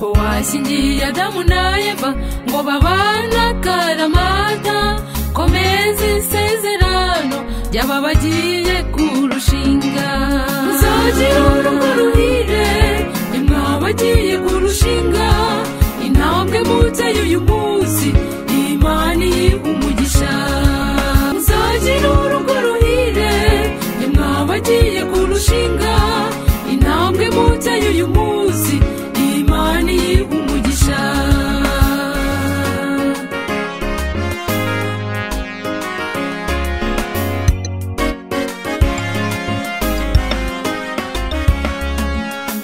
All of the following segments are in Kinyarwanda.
bashyingiye adamu na eva ngo babane akaramata komeza isezerano ry'ababagiye kurushinga muzagira urugo ruhire nimwe abagiye kurushinga intambwe muteye uyu munsi imana iyiha umugisha muzagira urugo ruhire nimwe abagiye kurushinga intambwe muteye uyu munsi imana iyiha umugisha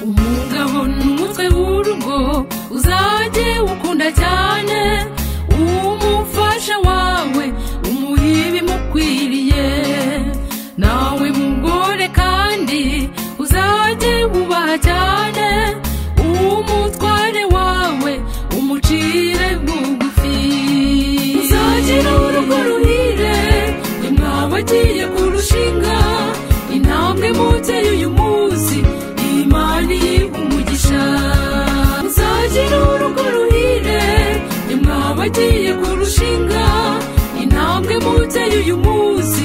umugabo n'umutwe w'urugo uzajye ukunda cyane umufasha wawe umuha ibimukwiriye nawe mugore kandi uzajye wubaha cyane umutware wawe umucire bugufi uzagira urugo ruhire nimwe abagiye kurushinga intambwe muteye uyu munsi imana iyiha umugisha uzagira urugo ruhire nimwe abagiye kurushinga intambwe muteye uyu munsi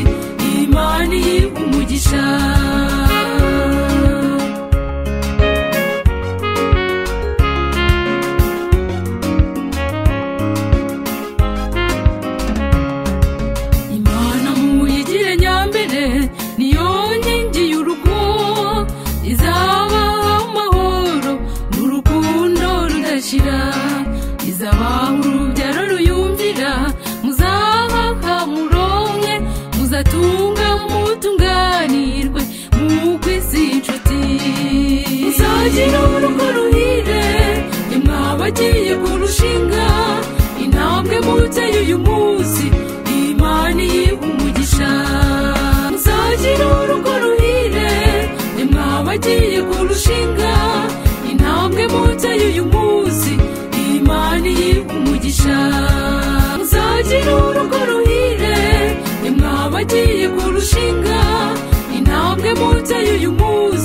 imana iyiha umugisha imana muyigire nyambere niyo nkingi y'urugo izabaha amahoro n'urukundo rudashira izabaha urubyaro ruyumvira muzahaha muronke muzatunga mutunganirwe mu kwisi inshuti muzagira urugo ruhire nimwe abagiye kurushinga intambwe muteye uyu munsi imana iyiha umugisha muzagira urugo ruhire nimwe abagiye kurushinga intambwe muteye uyu munsi imana iyiha umugisha muzagira urugo ruhire nimwe abagiye kurushinga intambwe muteye uyu munsi